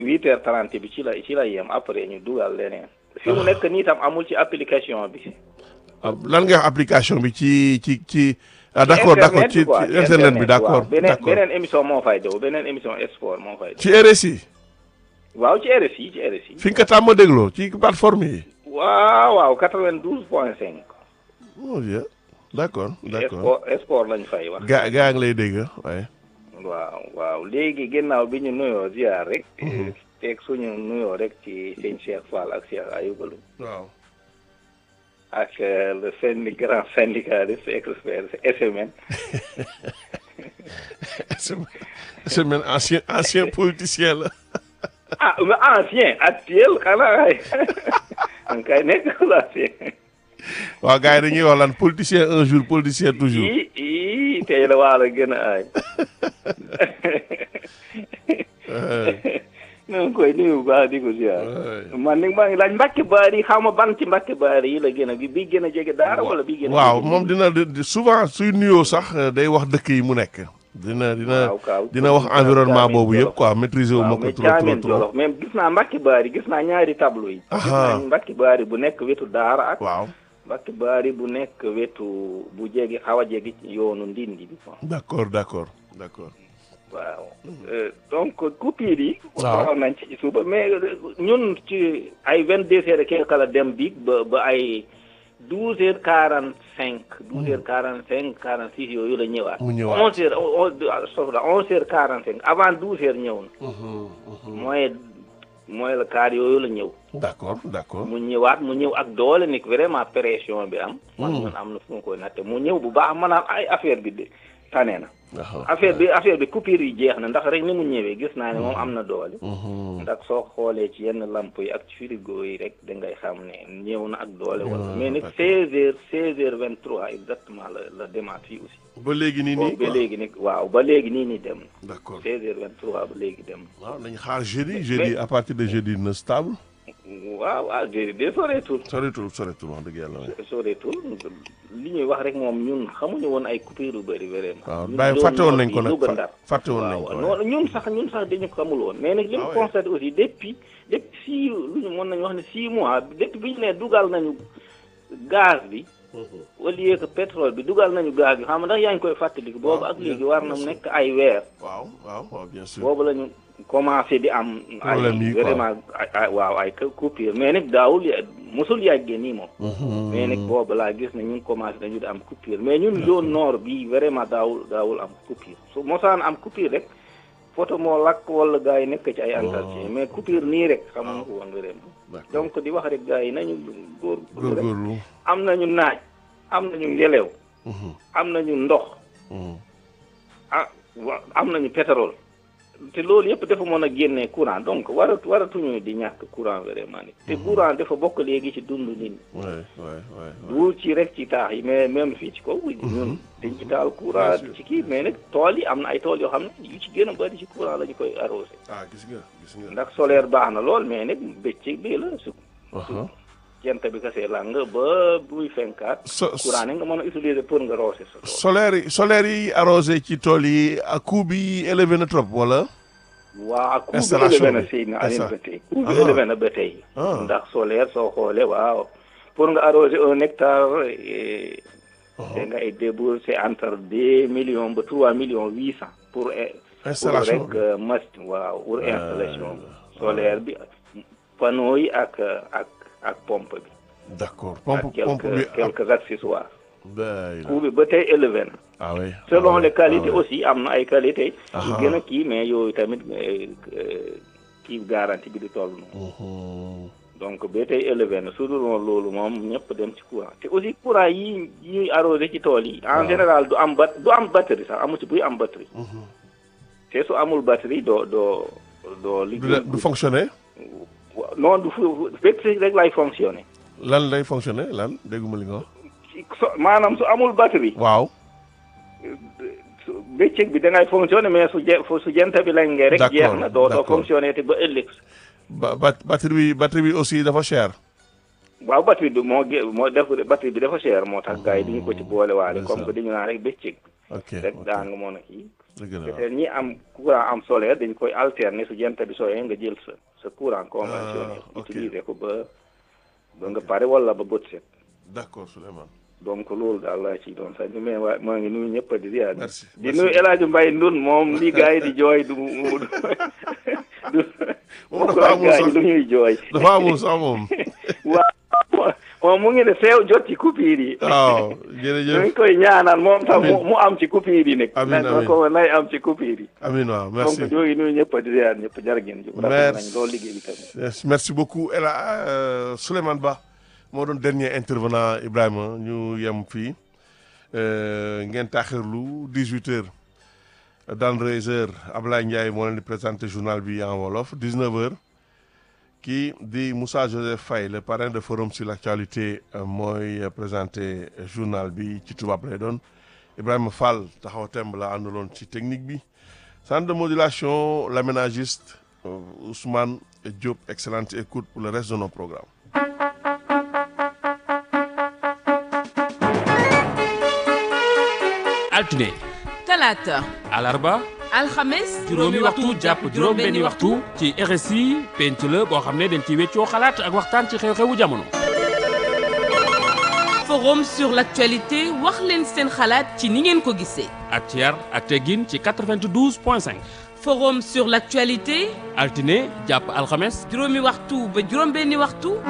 huit heures trente bi ci la ci la yem après ñu dugal leneen. fi mu nekk nii tam amul ci application bi. lan nga wax application bi ci ci ci. ah d' accord d' accord ci ci internet bi d' accord d' beneen accord beneen émission moo fay daw beneen émission sport moo fay daw. ci RSI. waaw ci RSI ci RSI. fi nga ko tàmm dégloo ci plateforme yi. waaw waaw quatre-vingt-douze point cinq. mon Dieu d' accord d' accord sport sport lañ fay wax. gaa gaa ngi lay dégg waaye. waaw waaw léegi ginnaaw bi ñu nuyoo ziar rek. teg suñu nuyoo rek ci sëñ Cheikh Fall ak Cheikh Ayouba Loum waaw. ak le syndic grand syndicaliste expert SMN. semaine ancien ancien politicien la. ah mais ancien actuel xanaa ay kay nekk ancien. waaw gars yi dañuy wax lan politicien un jour politicien toujours. ii ii tey la waa la gën a aay. ñoo ngi koy nuyu bu baax di ko ziar. man ni maa ngi laaj Mbacke Bari xaw ma ban ci Mbacke Bari yi la gën a bi bi gën a jege daara wala bi gën a. waaw moom dina di- souvent suy nuyoo sax day wax dëkk yi mu nekk. dina dina waaw kaaw dina wax environnement boobu yëpp quoi maîtriser wu ma ko mais trop trop Thiamène trop. Jolof même gis naa Mbacke Bari gis naa ñaari tableau yi. gis Aha. naa Mbacke Bari bu nekk wetu daara ak. waaw Mbacke Bari bu nekk wetu bu jege xaw a jege ci yoonu ndindi bi quoi. d' accord d' accord d' accord. waaw Euh, donc coupure yi. Waaw. waxoon nañ ci suba mais euh, ñun ci ay vingt deux heures et quelque la dem bi ba ba ay douze heures quarante cinq. douze heures quarante cinq quarante six yooyu la ñëwaat. Mu ñëwaat. onze heures onze soxla onze heures quarante cinq avant douze heures ñëw na. mooy mooy la kaar yooyu la ñëw. d' accord d' accord. mu ñëwaat mu ñëw ak doole ni vraiment pression bi am. man man am na fu mu koy natte mu ñëw bu baax maanaam ay affaire bi de tane na. waaw. affaire bi affaire bi coupure yi jeex na ndax rek ni mu ñëwee gis naa ne moom am na doole. ndax soo xoolee ci yenn lamp yi ak ci frigo yi rek da ngay xam ne ñëw na ak doole. wala mais nag 16 heures 16 heures 23 exactement la la demaat fii aussi. ba léegi nii nii boobu ba léegi nii waaw ba léegi nii nii dem na. d' accord 16 heures 23 ba léegi dem na. waaw nañu xaar jeudi jeudi à partir de jeudi na stable. waaw waaw de de soreetul. soreetul soreetul wax dëgg yàlla waaye. soreetul li ñuy wax rek moom ñun xamuñu woon ay coupure yu bëri vraiment. waaw ñun bàyyi doon fàtte woon noor nañ bi ko nag Louga fa- Ndar. fàtte woon nañ ko waaw waaye. non ñun sax ñun sax dañu ko xamul woon mais nag li Ah mu ouais. constaté aussi depuis depuis six lu ñu mën nañu wax ne six mois depuis bi ñu ne dugal nañu gaz bi au lieu que pétrole bi dugal nañu gaz bi xam nga ndax yaa ngi koy fàttaliku boobu ak léegi war na mu nekk ay weer waaw waaw waaw bien sûr. boobu la ñu commencé di am ay Problème yi quoi. vraiment ay ay waaw ay coupure mais nag daawul ya- mosul yàggee nii moom mais nag boobu laa gis ne ñun commencé nañu di am coupure mais ñun zone nord bi vraiment daawul daawul am coupure su mosaan am coupure rek photo moo lakk wala gars yi nekk ci ay entretien mais coupure nii rek xamuñu ko woon vraiment D'accord. donc di wax rek gars yi nañu góor góor rek góorgóorlu. am nañu naaj am nañu ngelew am nañu ndox ah wa am nañu pétrole te loolu yëpp dafa mën a génnee courant donc waratu waratuñu di ñàkk courant vraiment ni te courant dafa bokk léegi ci dund nit ñi waay waay waay. du ci rek ci taax yi mais même fii ci kaw ñun dañ ci taal courant ci kii mais nag tool yi am na ay tool yoo xam ne yu ci gën a bëri ci courant la ñu koy arrosé ah gis nga gis nga. ndax solaire baax na lool mais nag bëccëg bii la su Aha. jant bi kasee lang ba buy fenkaat So- courant ne nga mën a utiliser pour nga roose sa tool solaire yi solaire yi arrosé ci tool yi ak coût bi élevé na trop wala. waaw coût bi Installation élevé na bi. si na Aline Insta- ba tey coût bi Ah. élevé na ba tey Ah. ndax solaire soo xoolee waaw pour nga arroser un hectare eh, da ngay débourser entre deux millions ba trois millions huit cent pour eh, pour Installation rek bi. euh, machine waaw pour installation solaire bi panneau yi ak ak ak pompe bi d' accord ak pompe pompe bi quelques quelques accessoires day coût bi ba tey élevé na ah oui. selon ah oui, les qualités ah oui. aussi am na ay qualité yu Aha. gën a kii mais yooyu tamit euh, euh, kii garantie bi di toll noonu Mhm. donc ba tey élevé na su dul woon loolu moom ñëpp dem ci courant te aussi courant yi ñuy arrosé ci tool yi en général du am bat du am batterie sax amu ci buy am batterie te su amul batterie doo doo doo du liggéey du fonctionner Wa- non du fu batterie rek lay fonctionné lan lay fonctionner lan dégguma li nga wax. ci so maanaam su amul batterie waaw. su bëccëg bi da ngay fonctionné mais su je su jant bi lañ ngee rek D'accord, jeex na doo doo d'accord. fonctionné te ba ëllëg ba ba batterie bi batterie bi aussi dafa cher. waaw batterie bi moo gé moo def batterie bi dafa cher moo tax gars yi duñu ko ci boole waale comme que dañu naan rek bëccëg ok rek ok daa nga mën a kii dëgg la waaw. peut-être ñi am courant am solaire dañ koy alterner su jant bi sooyee nga jël sa sa courant conventionnel Ah, ok. utiliser ko ba ba nga pare wala ba bët set d'accord Souleymane. donc loolu daal laa ci doon sax mais waa maa ngi nuyu ñëpp di ziar Merci, di merci. nuyu El Hadj Mbaye Ndun moom li gars yi di jooy du du du Moom dafa bokkul ak amul gars yi sax. lu ñuy jooy dafa amul sax moom. waaw moom mu ngi ne seew jot ci coupure yi waaw ñu jërëjëf ngi koy ñaanal moom tam mu Amiin. mu am ci coupure yi nekk Amiin, na amiin. ko nay am ci coupure yi Amin waaw donc merci. ñoo ngi nuyu ñëpp di ziar ñëpp jar ngeen jëf rafet nañ Merci. loolu liggéey bi tamit Yes, merci beaucoup El euh, Souleymane Ba moo doon dernier intervenant Ibrahima ñu yem fii euh, ngeen taaxirlu 18 heures dans 13 heures Ablaye Ndiaye moo leen di présenté journal bi en wolof 19 heures kii di Moussa Joseph Faye le parrain de forum sur l'actualité euh, mooy euh, présenté journal bi ci tubaab lay doon Ibrahima Fall taxaw temb la àndaloon ci technique bi centre de modulation l'aménagiste euh, Ousmane Diop excellente écoute pour le reste de nos programmes altine talaata alarba alxames juróomi waxtu jàpp juróom benni waxtu ci RSI penc la boo xam ne dañ ci weccoo xalaat ak waxtaan ci xew-xewu jamono forum sur l'actualité wax leen seen xalaat ci ni ngeen ko gisee ak ci yar ak teggin ci 92 point 5 forum sur l'actualité altine jàpp alxames juróomi waxtu ba juróom benni waxtu